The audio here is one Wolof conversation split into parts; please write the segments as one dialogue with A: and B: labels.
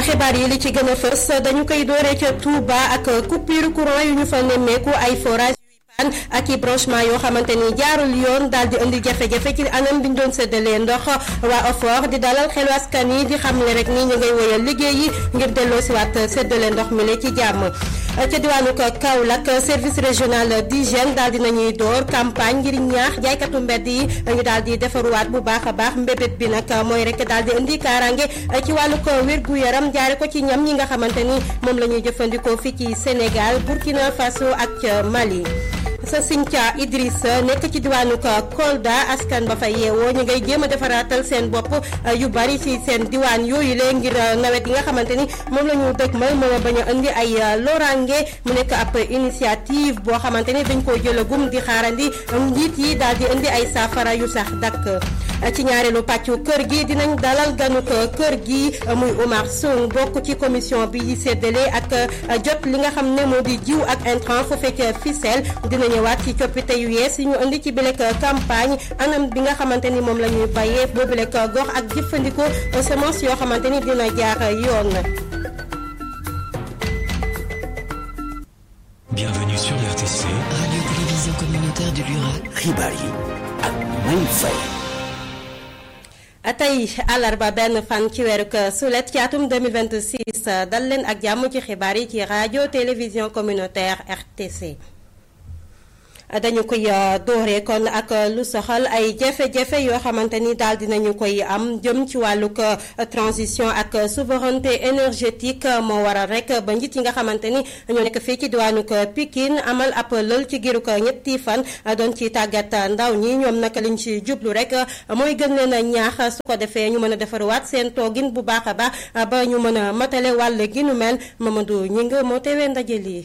A: xibaar yi li ci gën a fës dañu koy dooree ca Touba ak coupure courant yu ñu fa nemmeeku ay forage ak i branchement yoo xamante ni jaarul yoon daal di indi jafe-jafe ci anam bi ñu doon séddalee ndox waa OFOR di dalal xelu askan yi di xamle rek ni ñu ngay woyal liggéey yi ngir delloosiwaat séddale ndox mi la ci jàmm. ca diwaanu Kaolack service régional d'hygiène daal di nañuy door campagne ngir ñaax jaaykatu mbedd yi ñu daal di defaruwaat bu baax a baax mbébét bi nag mooy rek daal di indi kaaraange ci wàllu ko wér gu yaram jaare ko ci ñam ñi nga xamante ni moom la ñuy jëfandikoo fii ci Sénégal Burkina Faso ak Mali. sa Sinthia Idriss nekk ci diwaanu Kolda askan ba fa yeewoo ñu ngay jéem a defaraatal seen bopp yu bari ci seen diwaan yooyu lee ngir nawet yi nga xamante ni moom la ñu dëgmal moom bañ a indi ay loraange mu nekk ab initiative boo xamante ni dañ koo jëlagum di xaarandi njiit yi daal di indi ay saafara yu sax dakk ci ñaareelu pàccu kër gi dinañ dalal ganuk kër gi muy Oumar Sow bokk ci commission bi di séddale ak jot li nga xam ne moo di jiw ak intrant fu fekk ficelle dina ñëwaat ci coppite yu yees yi ñu indi ci bilek campagne anam bi nga xamante ni moom la ñuy bayee boobu lekk gox ak jëfandikoo semence yoo xamante ni dina jaar yoon.
B: Bienvenue sur RTC.
C: Radio-télévision communautaire du Lurac.
D: xibaar yi ak May Faye.
A: tey àllarba benn fan ci weeru sulet ci atum 2026 dal leen ak jàmm ci xibaar yi ci rajo télévision communautaire RTC. dañu koy dooree kon ak lu soxal ay jafe-jafe yoo xamante ni daal dinañu koy am jëm ci wàllug transition ak souveraineté énergétique moo waral rek ba njiit yi nga xamante ni ñoo nekk fii ci diwaanug Pikine amal ab lël ci giirug ñetti fan doon ci tàggat ndaw ñi ñoom naka liñ ci jublu rek mooy gën leen a ñaax su ko defee ñu mën a defarwaat seen toogin bu baax a baax ba ñu mën a matale wàll gi nu mel Mamadou ñi nga moo teewee ndaje lii.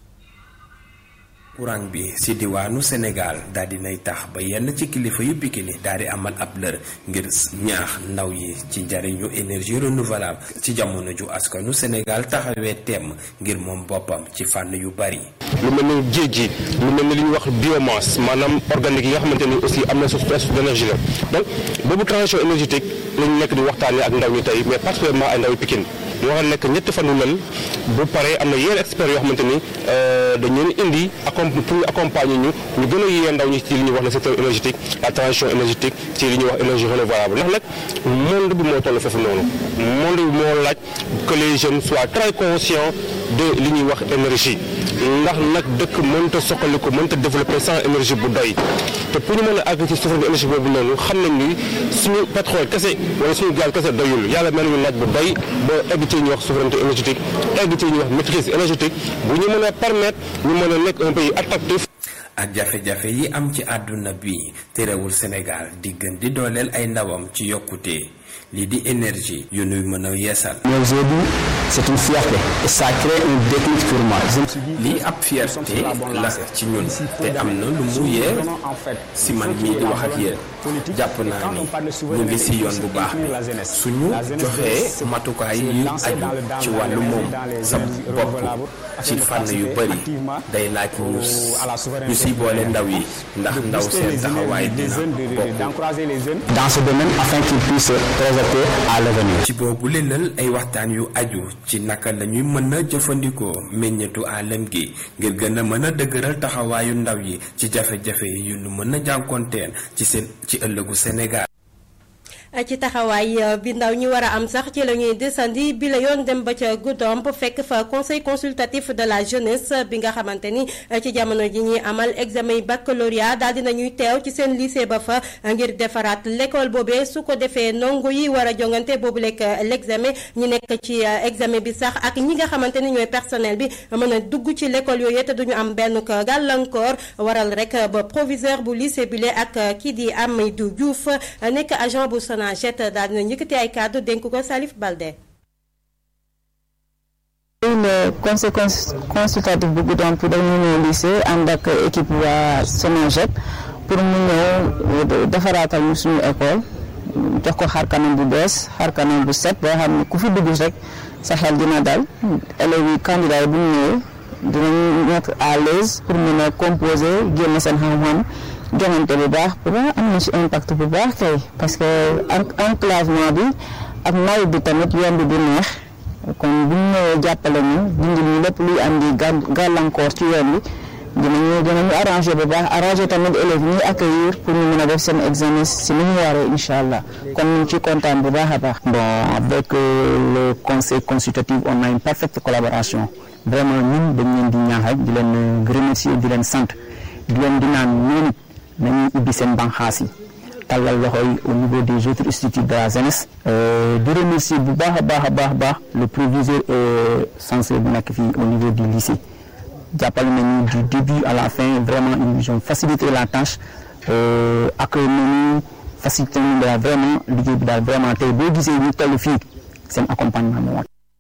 E: courant bi ci diwaanu Sénégal daal di nay tax ba yenn ci kilifa yu Pikine daal di amal ab lër ngir ñaax ndaw yi ci njariñu énergie renouvelable ci jamono ju askanu Sénégal taxawee temm ngir moom boppam ci fànn yu bari.
F: lu mel ni géej gi lu mel ni li ñuy wax biomasse maanaam organique yi nga xamante ni aussi am na source d'énergie la donc boobu transition énergétique lañu nekk di waxtaanee ak ndaw ñi tey mais particulièrement ay ndaw yu Pikine ñu war a nekk ñetti fan yu mel bu paree am na yenn experts yoo xamante ni dañu leen indi pour ñu accompagner ñu ñu gën a yee ndaw ñi ci li ñuy wax le secteur énergétique la transition énergétique ci li ñuy wax énergie renouvelable ndax nag monde bi moo toll foofu noonu monde bi moo laaj que les jeunes soient très conscients de li ñuy wax énergie ndax nag dëkk mënta soxali ko mënta développer sans énergie bu doy te pour ñu mën a àgg ci souveraineté énergie boobu noonu xam nañ ni suñu pétrole kese wala suñu gaz kese doyul yàlla mel ñu laaj bu doy ba egg ci ñuy wax souveraineté énergétique egg ci ñuy wax maîtrise énergétique bu ñu mën a permettre ñu mën a nekk un pays attractif
E: ak jafe-jafe yi am ci àdduna bi terewul Sénégal di gën di dooleel ay ndawam ci yokkute lii di énergie yu nuy mën a yeesal.
G: Mais aujourd'hui, c'est une fierté et ça crée un déclic pour moi.
E: lii ab fierté la ci ñun te am na lu mu yee si man mii di wax ak yéen jàpp naa ni ñu ngi si yoon bu baax bi suñu joxee matukaay yu aju ci wàllu moom sa bopp ci fànn yu bëri day laaj ñu ñu si boole ndaw yi ndax ndaw seen taxawaay dina bokk.
G: Dans ce domaine afin qu'ils puissent projeter à l'avenir.
E: ci boobu lëlal ay waxtaan yu aju ci naka la ñuy mën a jëfandikoo meññetu alam gi ngir gën a mën a dëgëral taxawaayu ndaw yi ci jafe-jafe yu nu mën a jànkoonteel ci seen ci ëllëgu Sénégal.
A: ci taxawaay bi ndaw ñi war a am sax ci la ñuy desandi bi la yoon dem ba ca Goudomp fekk fa conseil consultatif de la jeunesse bi nga xamante ni ci jamono ji ñuy amal examen baccalauréat daal dina ñuy teew ci seen lycée ba fa ngir defaraat l'école boobee su ko defee ndongo yi war a jongante boobu lekk l'examen ñi nekk ci examen bi sax ak ñi nga xamante ni ñooy personnel bi mën a dugg ci l'école yooyu te duñu am benn gàllankoor waral rek ba proviseur bu lycée bi ak kii di Amidou Diouf nekk agent bu Sonaged daal dina yëkkati ay kàddu dénk ko Salif Balde.
H: le conseil consultatif bu Goudomp dañu ñëw lycée ànd ak équipe waa Sonaged pour mu ñëw defaraatal ñu suñu école jox ko xar kanam bu bees xar kanam bu set boo xam ne ku fi dugg rek sa xel dina dal élèves yi candidats yi bu ñu ñëwee dinañu mettre à l'aise pour mën a composer génn seen xam-xam joŋante bu baax pour am na ci impact bu baax kay parce que enclavement bi ak nawet bi tamit yoon bi du neex kon bu ñu ñëwee jàppale ñu dindi ñu lépp luy andi gàllankoor ci yoon bi dinañu dinañu arrangé bu baax arrangé tamit élèves ñuy accueillir pour ñu mën a def seen examen si ni ñu waree incha allah kon ñu ngi ciy kontaan bu baax a baax.
G: bon avec le conseil consultatif on a une parfaite collaboration vraiment ñun dañ leen di ñaax rek di leen remercier di leen sant di leen di naan ñoom it nañuy ubbi seen banxaas yi tàllal loxo yi au niveau des autres instituts de la jeunesse. di remercier bu baax a baax a baax baax le proviseur et censeur bu nekk fii au niveau du lycée. jàppale nañu du début à la fin vraiment ils nous ont facilité la tâche ak nañu facilité nañu daal vraiment liggéey bi daal vraiment tey boo gisee ñu toll fii seen accompagnement moo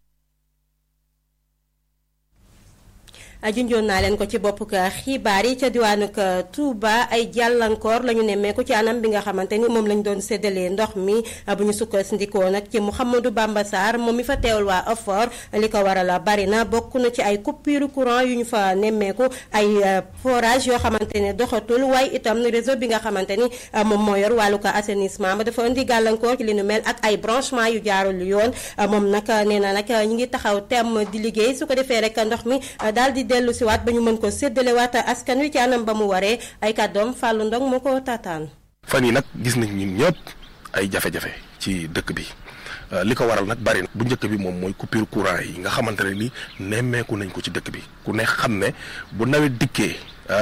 A: junjoon naa leen ko ci bopp xibaar yi ca diwaanu Touba ay jàllankoor la ñu nemmeeku ci anam bi nga xamante ni moom lañ doon séddalee ndox mi bu ñu sukkandikoo nag ci Mouhamadou Bamba Sarr moom mi fa teewal waa OFOR li ko waral bari na bokk na ci ay coupure courant yu ñu fa nemmeeku ay forage yoo xamante ne doxatul waaye itam réseau bi nga xamante ni moom moo yor wàllu ko assainissement ba dafa indi gàllankoor ci li nu mel ak ay branchement yu jaarul yoon moom nag nee na nag ñi ngi taxaw temm di liggéey su ko defee rek ndox mi daal di dellu si waat ba ñu mën ko séddale waat askan wi ci anam ba mu waree ay kàddoom Fallou Ndong moo ko taataan.
F: fan yi nag gis nañ ñun ñëpp ay jafe-jafe ci dëkk bi li ko waral nag bari na bu njëkk bi moom mooy coupure courant yi nga xamante ne ni nemmeeku nañ ko ci dëkk bi ku ne xam ne bu nawet dikkee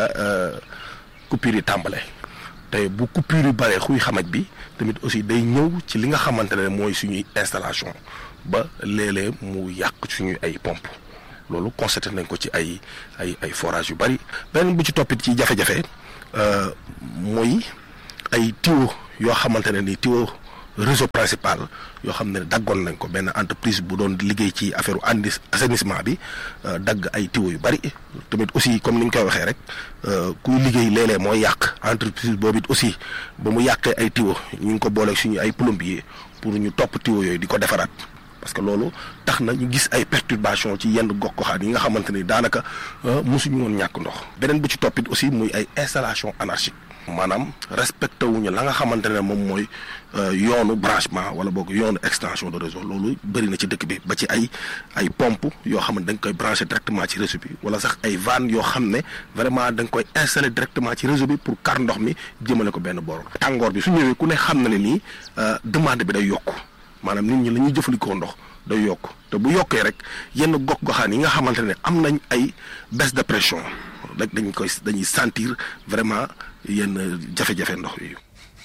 F: coupure yi tàmbale te bu coupure yi baree xuy xamaj bi tamit aussi day ñëw ci li nga xamante ne mooy suñuy installation ba léeg-léeg mu yàq suñuy ay pompe loolu constaté nañ ko ci ay ay ay forage yu bari beneen bu ci toppit ci jafe-jafe mooy ay tuyau yoo xamante ne ni tuyau réseau principal yoo xam ne daggoon nañ ko benn entreprise bu doon liggéey ci affaire andi assainissement bi dagg ay tuyau yu bari tamit aussi comme ni ñu koy waxee rek kuy liggéey léeg-léeg mooy yàq entreprise boobu it aussi ba mu yàqee ay tuyau ñu ngi ko booleeg suñu ay plombier pour ñu topp tuyau yooyu di ko defaraat. parce que loolu tax na ñu gis ay perturbation ci yenn gox goxaan yi nga xamante ni daanaka mosuñu woon ñàkk ndox beneen bu ci toppit aussi muy ay installation anarchique maanaam respecté wuñu la nga xamante ne moom mooy yoonu branchement wala boog yoonu extension de réseau loolu bëri na ci dëkk bi ba ci ay ay pompe yoo xam ne da nga koy branché directement ci réseau bi wala sax ay vannes yoo xam ne vraiment da nga koy installé directement ci réseau bi pour kar ndox mi jëmale ko benn boor tàngoor bi su ñëwee ku ne xam na ne nii demande bi day yokku maanaam nit ñi la ñuy jëfandikoo ndox day yokk te bu yokkee rek yenn gox goxaan yi nga xamante ne am nañ ay baisse de pression rek dañ koy dañuy sentir vraiment yenn jafe-jafe ndox yooyu.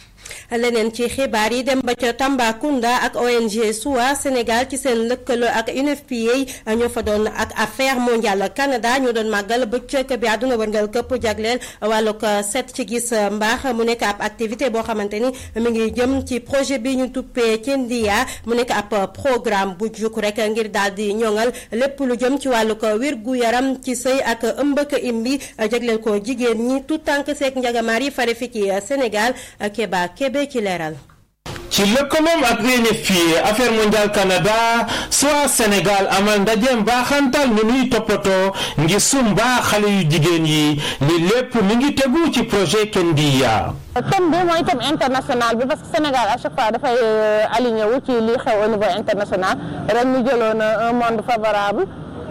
A: leneen ci xibaar yi dem ba ca Tambacounda ak ONG SOA Sénégal ci seen lëkkaloo ak UNFPA ñoo fa doon ak affaire mondiale Canada ñoo doon màggal bëccëg bi àdduna wërngal këpp jagleel wàllug set ci gis mbaax mu nekk ab activité boo xamante ni mi ngi jëm ci projet bi ñu tuppee Kendia mu nekk ab programme bu juk rek ngir daal di ñoŋal lépp lu jëm ci wàllug wér gu yaram ci sëy ak ëmbëk imbi jagleel ko jigéen ñi tout tànk seek njagamaar yi fare fi ci Sénégal Keba Kebe ci leeral
B: ci lëkkaloom ak UNFPA affaire mondiale Canada soit Sénégal amal ndaje mbaaxantal ñu nuy toppatoo ngir sumba xale yu jigéen yi li lépp mi ngi tegu ci projet Kendia.
I: thème bi mooy thème international bi parce que Sénégal à chaque fois dafay aligné wu ci li xew au niveau international ren ñu jëloon un monde favorable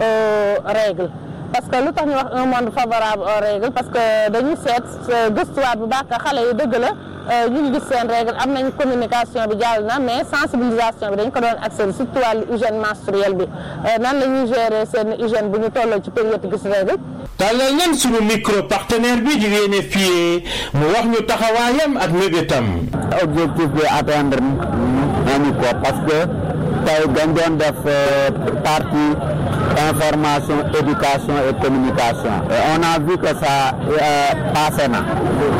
I: aux règles parce que lu tax ñu wax un monde favorable aux règles parce que dañuy seet gëstuwaat bu baax xale yi dëgg la. ñu ngi gis seen règle am nañ communication bi jàll na mais sensibilisation bi dañ ko doon accès surtout wàllu hygiène menstruelle bi nan la ñuy gérer seen hygiène bu ñu tolloo ci période gis règle
B: tàllal nañ suñu micro partenaire bi di UNFPA mu wax ñu taxawaayam ak mébétam
G: objectif bi atteindre nañu ko parce que tey dañ doon def partie information éducation et communication et on a vu que ça passé na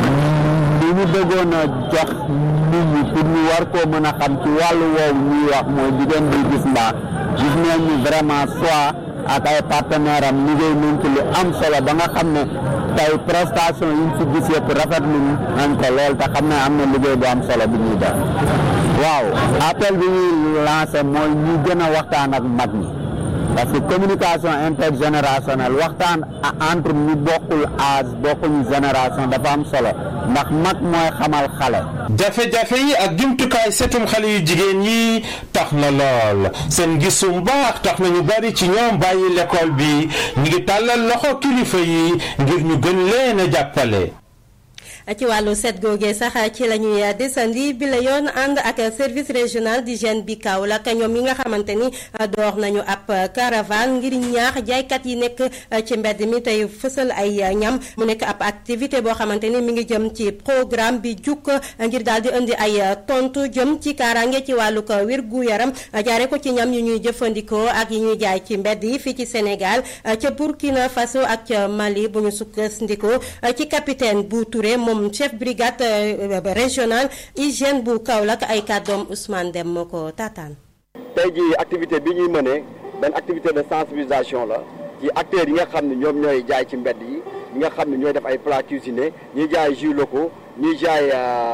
G: li ñu bëggoon a jox nit ñi pour ñu war koo mën a xam ci wàllu woowu ñuy wax mooy jigéen bi gis mbaax gis nañ ni vraiment soit ak ay partenaire am liggéey nañ ci lu am solo ba nga xam ne tey prestation yi ñu fi gis yëpp rafetlu nañ ko lool te xam ne am na liggéey bu am solo bi ñuy def waaw appel bi ñuy lancé mooy ñu gën a waxtaan ak mag ñi
J: parce que communication intergénérationnelle waxtaan entre ñu bokkul âge bokkuñu génération dafa am solo ndax mag mooy xamal xale.
B: jafe-jafe yi ak jumtukaay setum xale yu jigéen yi tax na lool seen gisum baax tax na ñu bari ci ñoom bàyyi l'école bi ñu ngi tàllal loxo kilifa yi ngir ñu gën leen a jàppale.
A: ci wàllu set googee sax ci la ñuy desandi bi la yoon ànd ak service régional d'hygiène bi Kaolack ñoom yi nga xamante ni door nañu ab caravane ngir ñaax jaaykat yi nekk ci mbedd mi tey fësal ay ñam mu nekk ab activité boo xamante ni mi ngi jëm ci programme bi jukk ngir daal di indi ay tontu jëm ci kaaraange ci wàllu ko wér gu yaram jaare ko ci ñam yu ñuy jëfandikoo ak yi ñuy jaay ci mbedd yi fii ci Sénégal ca Burkina Faso ak ca Mali bu ñu sukkandikoo ci capitaine bu Touré moom chef brigade régional hygiène bu Kaolack ay kàddoom Ousmane Dem moo ko taataan.
K: tey jii activité bi ñuy mënee benn activité de sensibilisation la ci acteurs yi nga xam ne ñoom ñooy jaay ci mbedd yi ñi nga xam ne ñooy def ay plats cuisinés ñuy jaay jus locaux ñuy jaay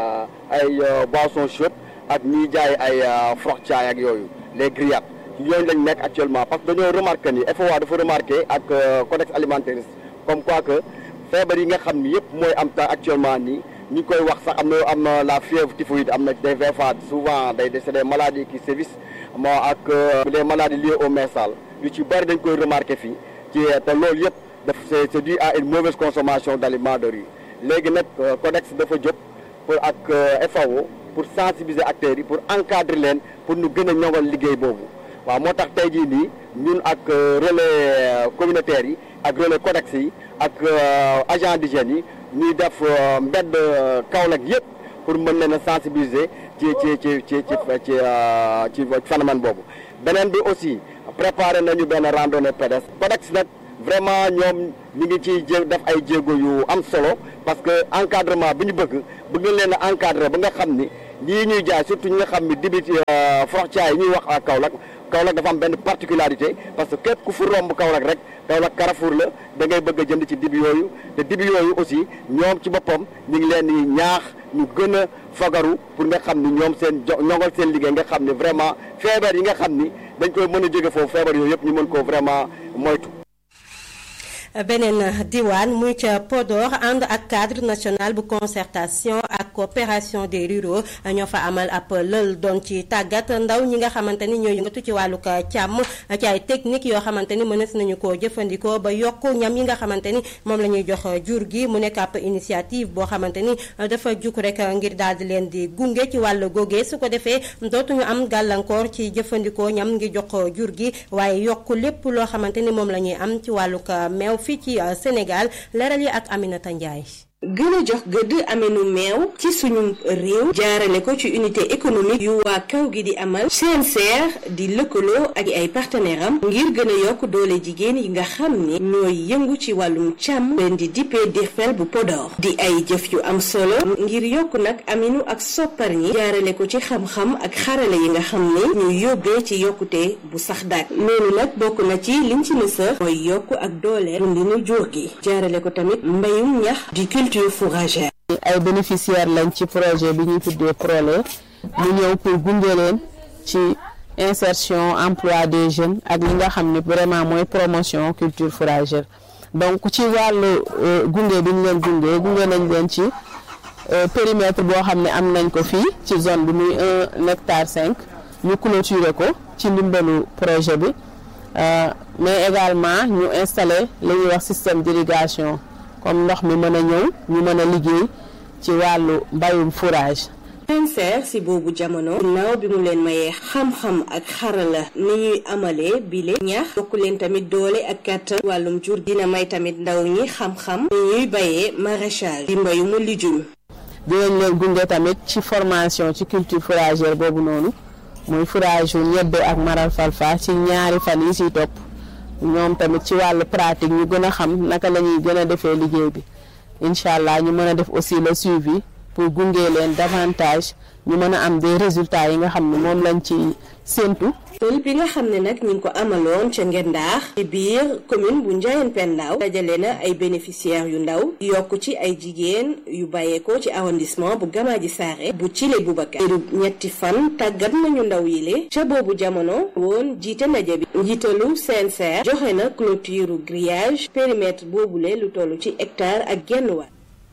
K: ay boissons chaudes ak ñuy jaay ay frox caay ak yooyu les grillades yooyu lañ nekk actuellement parce que dañoo remarqué ni FOA dafa remarqué ak codex alimentaire comme quoi que. feebar yi nga xam ni yëpp mooy am temps actuellement nii ñu koy wax sax am na am na la fièvre typhoïde am na des VFA souvent day c'est des maladies qui sévissent moo ak les maladies liées au mensal yu ci bëri dañ koy remarqué fii ci te loolu yëpp daf c'est c'est dû à une mauvaise consommation d'aliments de rue léegi nag codex dafa jóg pour ak FAO pour sensibiliser acteurs yi pour encadrer leen pour ñu gën a ñoŋal liggéey boobu waaw moo tax tey jii nii ñun ak relais communautaires yi ak relais codex yi ak agent d'hygiène yi ñuy def mbedd Kaolack yëpp pour mën leen a sensibiliser ci ci ci ci ci ci ci phénomène boobu beneen bi aussi préparé nañu benn randonnée pédestre codex nag vraiment ñoom ñu ngi ciy jé def ay jéego yu am solo parce que encadrement bi ñu bëgg bëgg leen a encadrer ba nga xam ni lii ñuy jaay surtout ñi nga xam ni dibit froxcaay yi ñuy wax ak Kaolack Kaolack dafa am benn particularité parce que képp ku fi romb Kaolack rek Kaolack Carrefour la da ngay bëgg a jënd ci dibi yooyu te dibi yooyu aussi ñoom ci boppam ñu ngi leen di ñaax ñu gën a fagaru pour nga xam ni ñoom seen jo ñoŋal seen liggéey nga xam ni vraiment feebar yi nga xam ni dañ koy mën a jóge foofu feebar yooyu yëpp ñu mën ko vraiment moytu.
A: beneen diwaan muy ca Podor ànd ak cadre national bu concertation ak coopération des ruraux ñoo fa amal ab lël doon ci tàggat ndaw ñi nga xamante ni ñooy yëngatu ci wàllu càmm ci ay technique yoo xamante ni mënees nañu koo jëfandikoo ba yokk ñam yi nga xamante ni moom la ñuy jox jur gi mu nekk ab initiative boo xamante ni dafa juk rek ngir daal di leen di gunge ci wàllu googee su ko defee dootuñu am gàllankoor ci jëfandikoo ñam ngi jox jur gi waaye yokk lépp loo xamante ni moom la ñuy am ci wàllu meew fii ci Sénégal leeral yi ak Aminata Ndiaye.
L: gën a jox gëdd amenu meew ci suñu réew jaarale ko ci unité économique yu waa kaw gi di amal CNCR di lëkkaloo ak ay partenaire am ngir gën a yokk doole jigéen yi nga xam ni ñooy yëngu ci wàllum càmm leen di dippee DIRPEL bu Podor di ay jëf yu am solo ngir yokk nag aminu ak soppar ñi jaarale ko ci xam-xam ak xarale yi nga xam ni ñuy yóbbee ci yokkute bu sax daak loolu nag bokk na ci liñ ci mësa mooy yokk ak doole dundinu jur gi jaarale ko tamit mbayum ñax di culture
H: ay bénéficiaires lañ ci projet bi ñuy tuddee Prolé mu ñëw pour gunge leen ci insertion emploi des jeunes ak li nga xam ne vraiment mooy promotion culture fourragère donc ci wàllu gunge bi ñu leen gunge gunge nañ leen ci périmètre boo xam ne am nañ ko fii ci zone bi muy un hectare cinq ñu clôturer ko ci ndimbalu projet bi mais également ñu installer li ñuy wax système d'irrigation comme ndox mi mën a ñëw ñu mën a liggéey ci wàllu mbayum fourrage.
L: CNCR si boobu jamono ginnaaw bi mu leen mayee xam-xam ak xarala ni ñuy amalee bile ñax yokk leen tamit doole ak kàttan wàllum jur dina may tamit ndaw ñi xam-xam ni ñuy bayee maraîchage di mbayumu lijum
H: dinañ leen gunge tamit ci formation ci culture fourragère boobu noonu muy fourrage yu ñebbe ak maral falfa ci ñaari fan yi siy topp ñoom tamit ci wàllu pratique ñu gën a xam naka la ñuy gën a defee liggéey bi incha allah ñu mën a def aussi le suivi pour gunge leen davantage ñu mën a am des résultats yi nga xam ne moom lañ ci séentu.
L: tool bi nga xam ne nag ñu ngi ko amaloon ca Ngendaax ci biir commune bu Ndiayène Pendaaw dajale na ay bénéficiaires yu ndaw yokk ci ay jigéen yu bàyyeekoo ci arrondissement bu Gamaaji Saare bu Thillé Boubacar ñetti fan tàggat nañu ndaw yi le ca boobu jamono woon jiite ndaje bi njiitalu CNCR joxe na clôture grillage périmètre boobule lu toll ci hectare ak genn wàll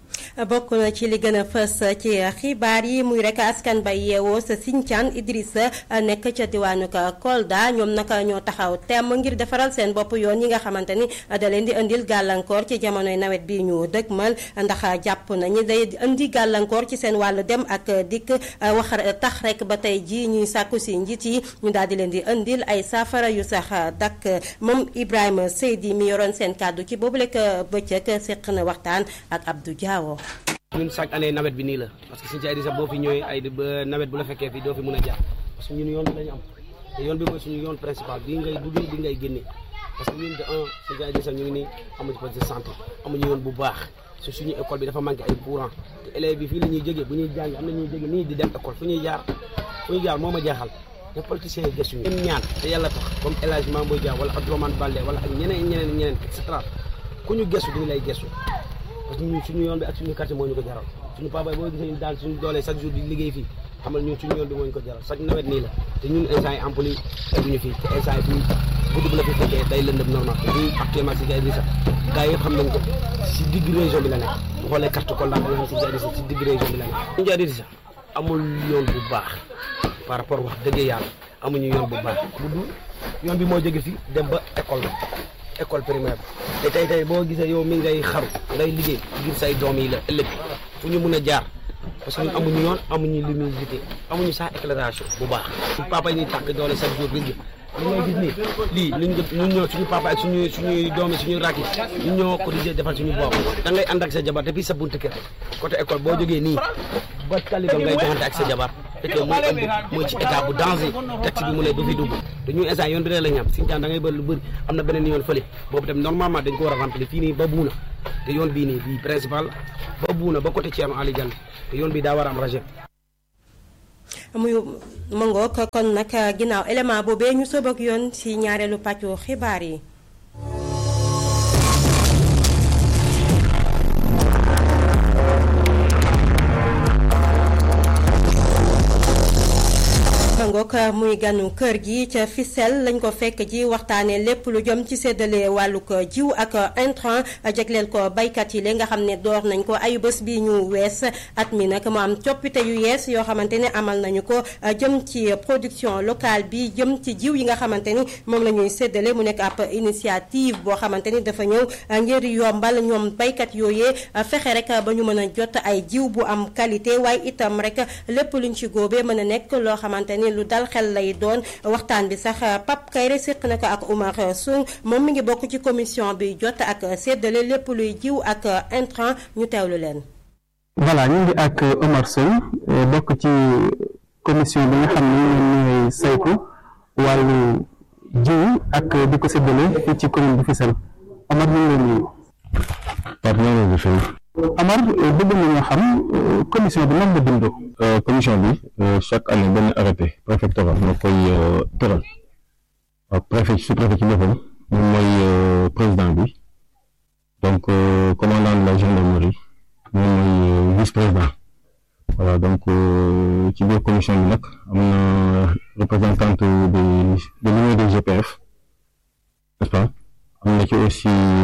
A: bokk na ci li gën a fës ci xibaar yi muy rek askan bay yeewoo sa Sinthiane Idrissa nekk ca diwaanu Kolda ñoom naka ñoo taxaw temm ngir defaral seen bopp yoon yi nga xamante ni da leen di indil gàllankoor ci jamonoy nawet bi ñu dëgmal ndax jàpp nañu day indi gàllankoor ci seen wàllu dem ak dikk wax tax rek ba tey ji ñuy sàkku si njiit yi ñu daal di leen di indil ay saafara yu sax dakk moom Ibrahima Seydi mi yoroon seen kàddu ci boobu lekk bëccëg séq na waxtaan ak Abdou Diawo
M: ñun chaque année nawet bi nii la parce que Sinthiane Idrissa boo fi ñëwee ay ba nawet bu la fekkee fii doo fi mën a jaar parce que ñun yoon bi lañu am te yoon bi mooy suñu yoon principal bii ngay duggee bi ngay génnee parce que ñun de un Sinthiane Idrissa ñu ngi nii amuñu poste de santé amuñu yoon bu baax su suñu école bi dafa manqué ay courant te élèves bi fii la ñuy jógee bu ñuy jàng am na ñuy jógee nii di dem école fu ñuy jaar fu ñuy jaar moo ma jaaxal ne politiciens yi gëstuñu ñun ñaan te yàlla tax comme El Hadj Mamboy Dia wala Abdourahmane Baldé wala ak ñeneen ñeneen ñeneen et cetera ku ñu gëstu duñu lay gëstu parce que ñun suñu yoon bi ak suñu quartier moo ñu ko jaral suñu papa boo gisee daal suñu doolee chaque jour di liggéey fii xamal ñun suñu yoon bi moo ñu ko jaral chaque nawet nii la te ñun instant yi ampli yi egguñu fii te instant yi fii guddi bu la fi fekkee day lëndëm normal te fii actuellement si Sinthiane Idrissa gars yëpp xam nañ ko si digg région bi la nekk bu xoolee carte Kolda bi nga xam Sinthiane Idrissa si digg région bi la nekk Sinthiane Idrissa amul yoon bu baax par rapport wax dëgg yàlla amuñu yoon bu baax bu dul yoon bi moo jóge fii dem ba école la école primaire te tey tey boo gisee yow mi ngay xaru ngay liggéey ngir say doom yi la ëllëg fu ñu mun a jaar parce que ñun amuñu yoon amuñu luminosité amuñu sax éclairage bu baax suñu papa yi ñuy tàkk doole chaque jour gis nga li ngay gis nii lii luñ ñun ñoo suñu papa ak suñu suñuy doom yi suñu rakk yi ñun ñoo cotisé defal suñu bopp da ngay ànd ak sa jabar depuis sa buntu kër côté école boo jógee nii ba tali ba ngay joxante ak sa jabar fekkee muy ëmb mooy ci état bu danger taxi bi mu ne du fi dugg te ñu instant yoon bi rek la ñu am Sinthiane da ngay bëri lu bëri am na beneen yoon fële boobu tam normalement dañ ko war a remplir fii nii ba buuna te yoon bii nii bii principal ba buuna ba côté Thierno Ali Diagne te yoon bi daa war a am rejet
A: muy mëngoog kon nag ginnaaw élément boobee ñu sóob ak yoon ci ñaareelu pàccu xibaar yi. ngook muy ganu kër gi ca Fissel lañ ko fekk ji waxtaanee lépp lu jëm ci séddale wàllug jiw ak intrant jagleel ko baykat yi la nga xam ne door nañ ko ayu bés bi ñu wees at mi nag mu am coppite yu yees yoo xamante ne amal nañu ko jëm ci production locale bi jëm ci jiw yi nga xamante ni moom la ñuy séddale mu nekk ab initiative boo xamante ni dafa ñëw ngir yombal ñoom baykat yooyee fexe rek ba ñu mën a jot ay jiw bu am qualité waaye itam rek lépp luñ ci góobee mën a nekk loo xamante ni lu dal xel lay doon waxtaan bi sax Pape Kayre séq na ko ak Oumar Sow moom mi ngi bokk ci commission bi jot ak séddale lépp luy jiw ak intrant ñu teewlu leen.
N: voilà ñu ngi ak Oumar Sow bokk ci commission bi nga xam ne ñoom ñooy saytu wàllu jiw ak di ko séddale fii ci commune bu Fissel Omar ñu ngi leen nuyu.
F: Pape ñoo leen di fay.
N: Amar bëgg nañoo xam commission bi nan la bindoo.
F: commission bi chaque année benn arrêté préfectoral moo koy tëral waaw préfet su préfet ci boppam moom mooy président bi donc commandant de la gendarmerie moom mooy vice président voilà donc ci biir commission bi nag am na représentante de de l'union des GPF n'est-ce pas am na ci aussi